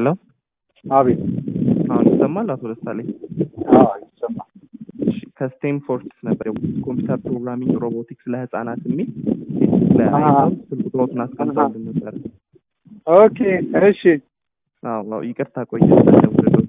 ሄሎ አቤት። አሁን ይሰማል አቶ ደሳለኝ? አዎ ይሰማል። እሺ፣ ከስቴም ፎርስ ነበር ኮምፒውተር ፕሮግራሚንግ ሮቦቲክስ ለህፃናት የሚል ፌስቡክ ላይ አሃ። አይተው ስልክ ቁጥሮትን አስቀምጠውልን ነበር። ኦኬ እሺ። አዎ አዎ፣ ይቅርታ ቆየ ደውልልዎት።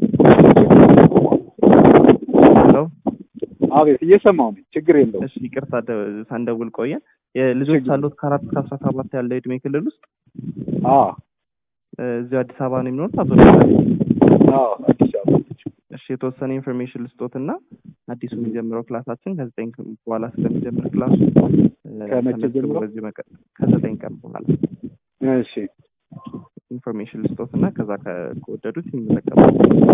ሄሎ አቤት እየሰማሁ ነኝ። ችግር የለውም። እሺ፣ ይቅርታ ደ- ሳንደውል ቆየን። የልጆች ችግር- አሉት ከአራት እስከ አስራ ሰባት ያለ እድሜ ክልል ውስጥ አዎ እ፣ እዚሁ አዲስ አበባ ነው የሚኖሩት አቶ ደሳለኝ? አዎ አዲስ አበባ ልጅ። እሺ የተወሰነ ኢንፎርሜሽን ልስጦትና አዲሱ የሚጀምረው ክላሳችን ከዘጠኝ ቀን በኋላ ስለሚጀምር ክላሱ እ፣ ከመቼ ተመዝግበው ጀምሮ? በዚህ መቀ- ከዘጠኝ ቀን በኋላ እሺ ኢንፎርሜሽን ልስጦትና ከዛ ከ- ከወደዱት ይመዘገባል።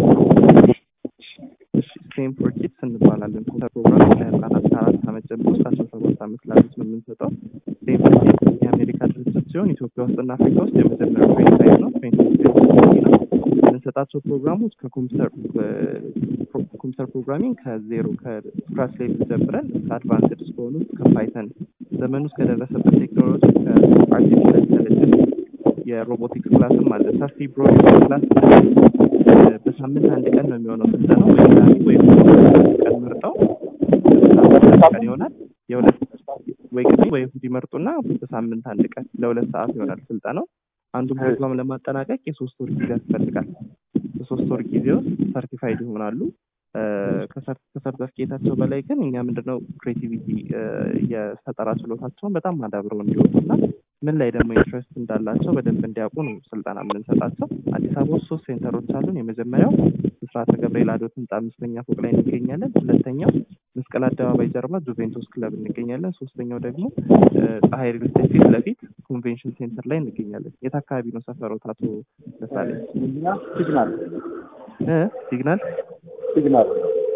እሺ ስቴም ፎር ኪድስ እንባላለን። ኮምፒውተር ፕሮግራም ለህፃናት ከአራት ዓመት ጀምሮ እስከ አስራ ሰባት ዓመት ላሉት ነው የምንሰጠው። ስቴም ፎር ኪድስ የአሜሪካ ድርጅት ሲሆን ኢትዮጵያ ውስጥና አፍሪካ ውስጥ የመጀመሪያው ትሬኒንግ ሳይት ነው። ትሬኒንግ ነው የምንሰጣቸው ፕሮግራሞች ከኮምፒውተር እ፣ ፕሮ- ኮምፒውተር ፕሮግራሚንግ ከዜሮ ከስክራች ሌቭል ጀምረን እስከ አድቫንስድ እስከሆኑት ከፓይተን ዘመኑ እስከደረሰበት ቴክኖሎጂ ከአርቲፊሻል ኢንተለጀንስ የሮቦቲክስ ክላስም አለ። ሰፊ ብሮ ክላስ እ፣ በሳምንት አንድ ቀን ነው የሚሆነው ስልጠናው ወይ ቅዳሜ ወይ እሑድ ቀን መርጠው በሳምንት አንድ ቀን ይሆናል። የሁለት ወይ ቅዳሜ ወይ እሑድ ይመርጡና በሳምንት አንድ ቀን ለሁለት ሰዓት ይሆናል ስልጠናው። አንዱን ፕሮግራም ለማጠናቀቅ የሶስት ወር ጊዜ ያስፈልጋል። በሶስት ወር ጊዜ ውስጥ ሰርቲፋይድ ይሆናሉ። እ፣ ከሰር- ከሰርተፍኬታቸው በላይ ግን እኛ ምንድነው ክሬቲቪቲ የፈጠራ ችሎታቸውን በጣም አዳብረው እንዲወጡ እና ምን ላይ ደግሞ ኢንትረስት እንዳላቸው በደንብ እንዲያውቁ ነው ስልጠና የምንሰጣቸው። አዲስ አበባ ውስጥ ሶስት ሴንተሮች አሉን። የመጀመሪያው ብስራተ ገብርኤል አዶት ህንፃ አምስተኛ ፎቅ ላይ እንገኛለን። ሁለተኛው መስቀል አደባባይ ጀርባ ጁቬንቱስ ክለብ እንገኛለን። ሶስተኛው ደግሞ እ፣ ፀሐይ ሪል ስቴት ፊት ለፊት ኮንቬንሽን ሴንተር ላይ እንገኛለን። የት አካባቢ ነው ሰፈሮት አቶ ደሳለኝ? እኛ ሲግናል እ ሲግናል ሲግናል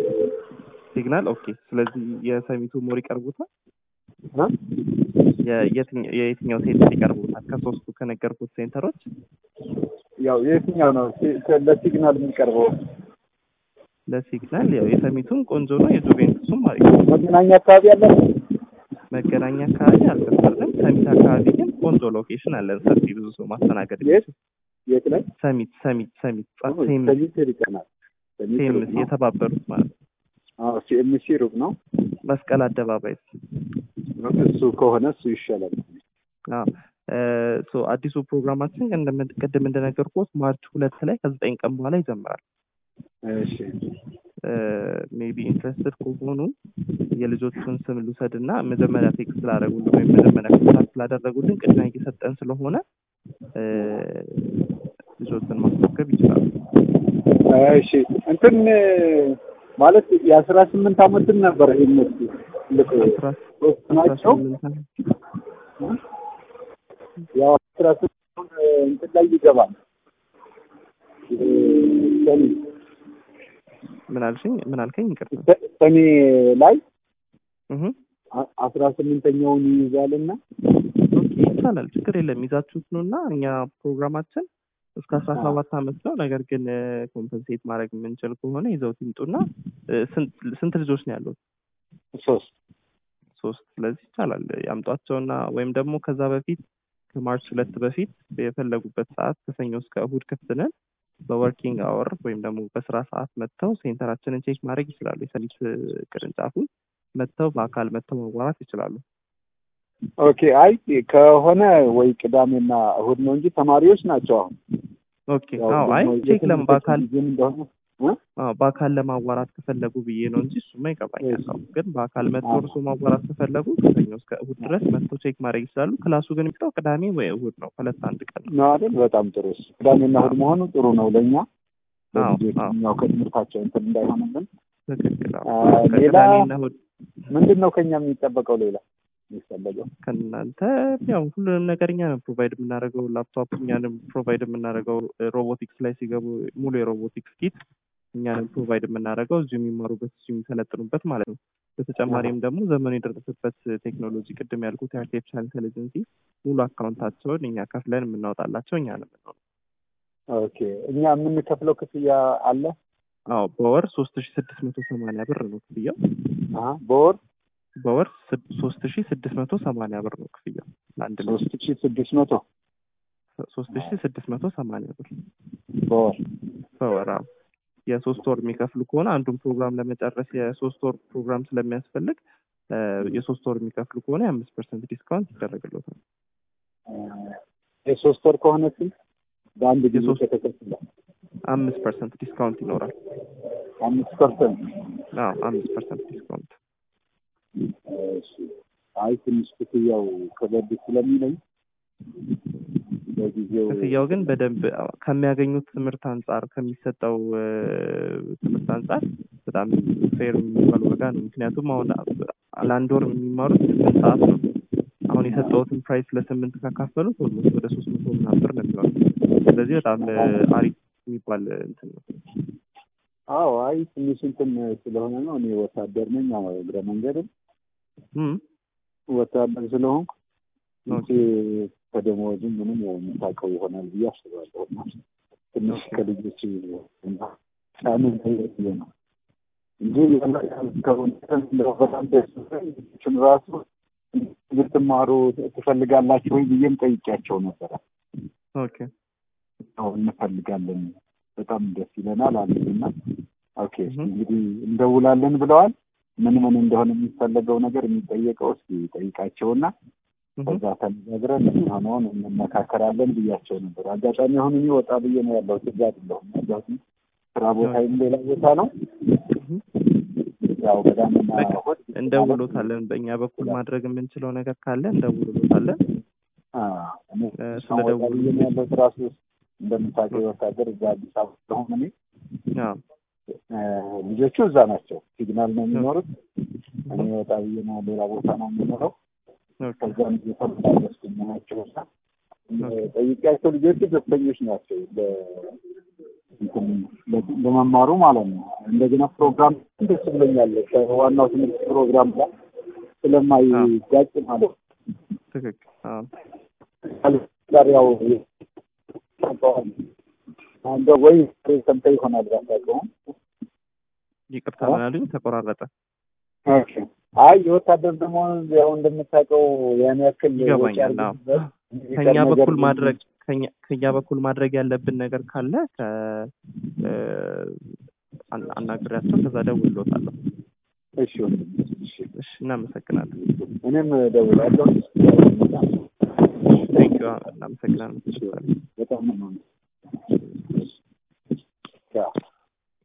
ሲግናል። ኦኬ። ስለዚህ የሰሚቱ ሞር ይቀርቡታል። እ? የየትኛው የየትኛው ሴንተር ይቀርቡታል? ከሶስቱ ከነገርኩት ሴንተሮች ያው የትኛው ነው ሲ- ለሲግናል የሚቀርበው? ለሲግናል ያው የሰሚቱም ቆንጆ ነው፣ የጁቬንቱስም አሪፍ ነው። መገናኛ አካባቢ ያለ መገናኛ አካባቢ አልከፈርንም። ሰሚት አካባቢ ግን ቆንጆ ሎኬሽን አለን፣ ሰፊ ብዙ ሰው ማስተናገድ የት የሚችል የት ላይ ሰሚት ሰሚት ሰሚት ጻ- አሁን ሴም ሰሚት ይርቀናል። ሰሚት ሩቅ ሴምስ ነው። የተባበሩት ማለት ነው። አዎ ሲኤምሲ ሩቅ ነው። መስቀል አደባባይ እሱ ከሆነ እሱ ይሻላል። አዎ። እ፣ ሶ አዲሱ ፕሮግራማችን እንደምን- ቅድም እንደነገርኩት ማርች ሁለት ላይ ከዘጠኝ ቀን በኋላ ይጀምራል። እሺ ሜቢ ኢንትረስትድ ከሆኑ የልጆቹን ስም ልውሰድ እና መጀመሪያ ቴክስት ስላደረጉልን ወይም መጀመሪያ ኮንታክት ስላደረጉልን ቅድሚያ እየሰጠን ስለሆነ እ፣ ልጆችን ማስመዝገብ ይችላሉ። እሺ እንትን ማለት የአስራ ስምንት አመትን ነበር እነሱ ልክ አስራ ሶስት አስራ ናቸው። ስምንት ዓመት ያው አስራ ስምንት እንትን ላይ ይገባል። ሰኔ ምን አልሽኝ? ምን አልከኝ? ይቅርታ። ሰ- ሰኔ ላይ እህ አ- አስራ ስምንተኛውን ይይዛልና ኦኬ ይቻላል፣ ችግር የለም። ይዛችሁት ነው እና እኛ ፕሮግራማችን እስከ አስራ ሰባት ዓመት ነው። ነገር ግን ኮምፐንሴት ማድረግ የምንችል ከሆነ ይዘውት ይምጡና እ፣ ስንት ስንት ልጆች ነው ያሉት? ሶስት ሶስት። ስለዚህ ይቻላል ያምጧቸውና ወይም ደግሞ ከዛ በፊት ከማርች ሁለት በፊት የፈለጉበት ሰዓት ከሰኞ እስከ እሁድ ክፍት ነን። በወርኪንግ አወር ወይም ደግሞ በስራ ሰዓት መጥተው ሴንተራችንን ቼክ ማድረግ ይችላሉ። የሰሚት ቅርንጫፉን መጥተው በአካል መጥተው ማዋራት ይችላሉ። ኦኬ። አይ ከሆነ ወይ ቅዳሜና እሁድ ነው እንጂ ተማሪዎች ናቸው አሁን ኦኬ ያው አዎ፣ አይ ደግሞ ቼክ ለም በአካል የትምህርት ጊዜም እንደሆነ እ? አዎ፣ በአካል ለማዋራት ከፈለጉ ብዬ ነው እንጂ እሱማ ይገባኛል። እሺ። አዎ፣ ግን በአካል መጥተው አዎ። እርሶ ማዋራት ከፈለጉ ከሰኞ እስከ እሁድ ድረስ መጥተው ቼክ ማድረግ ይችላሉ። ክላሱ ግን የሚጠው ቅዳሜ ወይ እሁድ ነው፣ ከሁለት አንድ ቀን ነው። ነው አይደል? በጣም ጥሩ። እሱ ቅዳሜና እሁድ መሆኑ ጥሩ ነው ለእኛ አዎ፣ ለልጆች አዎ። ያው ከትምህርታቸው እንትን እንዳይሆንብን። ትክክል። አዎ። አ፣ ሌላ ከቅዳሜና እሁድ ምንድን ነው ከኛ የሚጠበቀው ሌላ የሚፈለገው? ከእናንተ ያው ሁሉንም ነገር እኛ ነው ፕሮቫይድ የምናደርገው። ላፕቶፕ እኛንም ፕሮቫይድ የምናደርገው ሮቦቲክስ ላይ ሲገቡ ሙሉ የሮቦቲክስ ኪት እኛንም ፕሮቫይድ የምናደርገው እዚሁ የሚማሩበት እዚሁ የሚሰለጥኑበት ማለት ነው። በተጨማሪም ደግሞ ዘመኑ የደረሰበት ቴክኖሎጂ ቅድም ያልኩት የአርቲፊሻል ኢንቴሊጀንሲ ሙሉ አካውንታቸውን እኛ ከፍለን የምናወጣላቸው እኛ ነው የምንሆነው። ኦኬ። እኛ የምንከፍለው ክፍያ አለ? አዎ በወር ሶስት ሺ ስድስት መቶ ሰማንያ ብር ነው ክፍያው። አሀ፣ በወር በወር ሶስት ሺ ስድስት መቶ ሰማንያ ብር ነው ክፍያው ለአንድ ልጅ ሶስት ሺ ስድስት መቶ ሶስት ሺ ስድስት መቶ ሰማንያ ብር በወር በወር አዎ። የሶስት ወር የሚከፍሉ ከሆነ አንዱን ፕሮግራም ለመጨረስ የሶስት ወር ፕሮግራም ስለሚያስፈልግ እ፣ የሶስት ወር የሚከፍሉ ከሆነ የአምስት ፐርሰንት ዲስካውንት ይደረግሎታል። የሶስት ወር ከሆነ ስንት በአንድ ጊዜ የሶስት- ከተከፈለ አምስት ፐርሰንት ዲስካውንት ይኖራል። አምስት ፐርሰንት አዎ አምስት ፐርሰንት ዲስካውንት እሺ። አይ ትንሽ ክፍያው ከበድ ስለሚለኝ በጊዜው ክፍያው ግን በደንብ ከሚያገኙት ትምህርት አንጻር ከሚሰጠው እ፣ ትምህርት አንጻር በጣም ፌር የሚባል ዋጋ ነው። ምክንያቱም አሁን ለአንድ ወር የሚማሩት ስምንት ሰዓት ነው። አሁን የሰጠሁትን ፕራይስ ለስምንት ካካፈሉት ኦልሞስት ወደ ሶስት መቶ ምናምን ብር ነው የሚሆነው። ስለዚህ በጣም እ፣ አሪፍ የሚባል እንትን ነው። አዎ አይ ትንሽ እንትን ስለሆነ ነው። እኔ ወታደር ነኝ። አዎ እግረ መንገድም እም፣ ወታደር ስለሆንኩ ኦኬ። እንጂ ከደሞዝም ምንም ያው የምታውቀው ይሆናል ብዬ አስባለሁ። እና ትንሽ ኦኬ። ከልጆች እና ጫኑ ብዬ ነው እንጂ ከሆነ እንደው በጣም ደስ ብሎኝ ልጆቹን ራሱ ልትማሩ ትፈልጋላችሁ ወይ ብዬም ጠይቄያቸው ነበረ። ኦኬ አዎ እንፈልጋለን፣ በጣም ደስ ይለናል አሉኝና ኦኬ እህ። እንግዲህ እንደውላለን ብለዋል። ምን ምን እንደሆነ የሚፈለገው ነገር የሚጠየቀው እስኪ ጠይቃቸውና እህ፣ ከዛ ተነጋግረን የሚሆነውን እንመካከራለን ብያቸው ነበር። አጋጣሚ አሁን እኔ ወጣ ብዬ ነው ያለሁት፣ እዛ አይደለሁም ያለሁት ስራ ቦታዬም ሌላ ቦታ ነው። እህ። ያው ቅዳሜና በቃ እሑድ እንደውሎታለን። በእኛ በኩል ማድረግ የምንችለው ነገር ካለ እንደውሎታለን። አ፣ እኔ እ፣ አሁን ወጣ ስለደውሉ ብዬ ነው ያለሁት። ራሱ እንደምታውቀው ወታደር እዛ አዲስ አበባ ስለሆነ እኔ አዎ እ፣ ልጆቹ እዛ ናቸው፣ ሲግናል ነው የሚኖሩት። እኔ ወጣ ብዬ ነው ሌላ ቦታ ነው የሚኖረው። ኦኬ ከዛም እየተመላለስኩኝ ናቸው እና ጠይቄያቸው ልጆቹ ደስተኞች ናቸው ለ- እንትን ለ- ለመማሩ ማለት ነው። እንደገና ፕሮግራም ደስ ብሎኛል። ከዋናው ትምህርት ፕሮግራም ጋር ስለማይጋጭ ማለት ነው። ትክክል። አዎ ጋር ያው ታውቀዋለህ። አንተ ወይ ሰምተህ ይሆናል ባታውቀውም። ይቅርታ ምን አሉኝ? ተቆራረጠ። ኦኬ። አይ የወታደር ደግሞ ያው እንደምታውቀው ያን ያክል ወጪ ይገባኛል። አዎ አድርገንበት ከኛ የሚቀር በኩል ነገር ማድረግ ከኛ ከኛ በኩል ማድረግ ያለብን ነገር ካለ ከ እ፣ አና- አናግሬያቸው ከዛ ደውልሎታለሁ። እሺ ወንድም፣ እሺ እሺ እናመሰግናለን። እኔም እደውላለሁ። ቴንኪው እናመሰግናለን። በጣም ነው የማመሰግነው።